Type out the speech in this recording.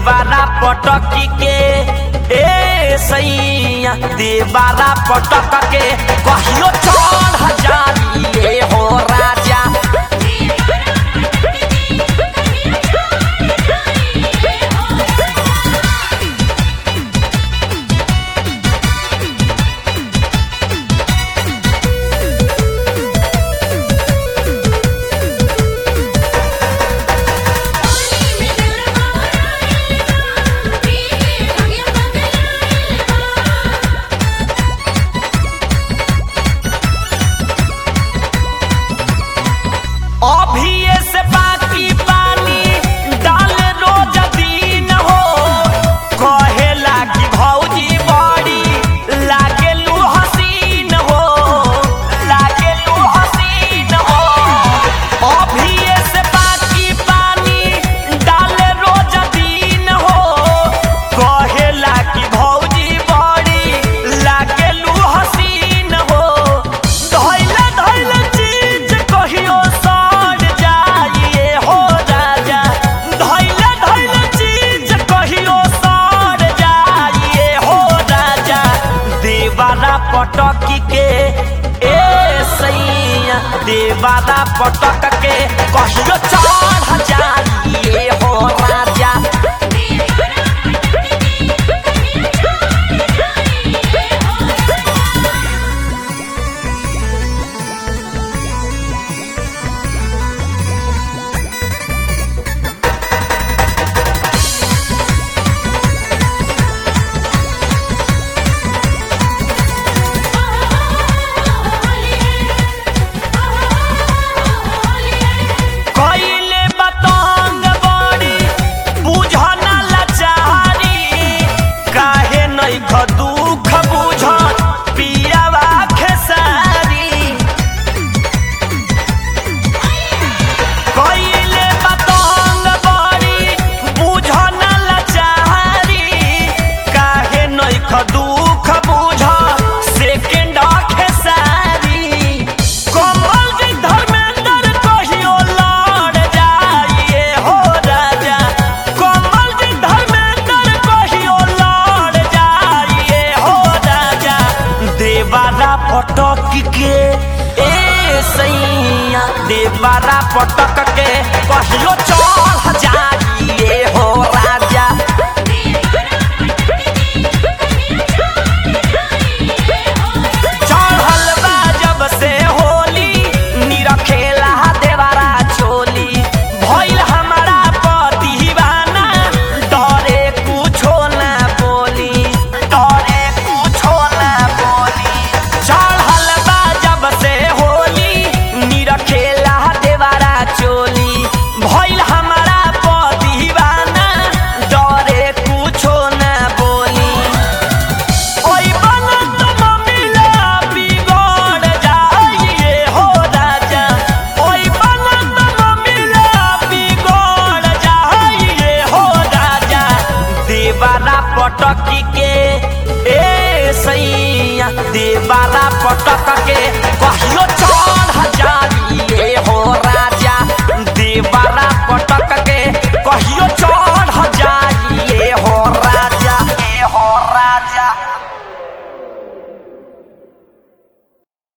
देवारा पटकी के ए सैया देवारा पटक के कहियो चढ़ जाइए हो राजा अभी से बाकी पानी डाले रोज दिन हो कहे लागी भौजी बड़ी लागे लू हसीन हो लागे लू हसीन हो अभी से बाकी पानी डाले रोज दिन हो कहे लागी भौजी बड़ी लागे लू हसीन हो धैले धैले चीज कहियो सड़ जाइए हो राजा धैले धैले चीज कहियो सड़ जाइए हो राजा देवारा पटकी के ए सैया देवारा पटक के कहियो चढ़ जाइए हो राजा कइले बतंग बड़ी बुझन लाचारी काहे नहीं ख दुख बुझ पियावा खेसारी कइले बतंग बड़ी बुझन लाचारी काहे नहीं ख दुख बुझ सेकेंड खेसारी कमल जी धर्मेंद्र कहियो लड़ जाइए हो राजा कमल जी धर्मेंद्र कहियो लड़ जाइए हो राजा देवारा पटक के ए सैया देवारा पटक के कहियो चढ़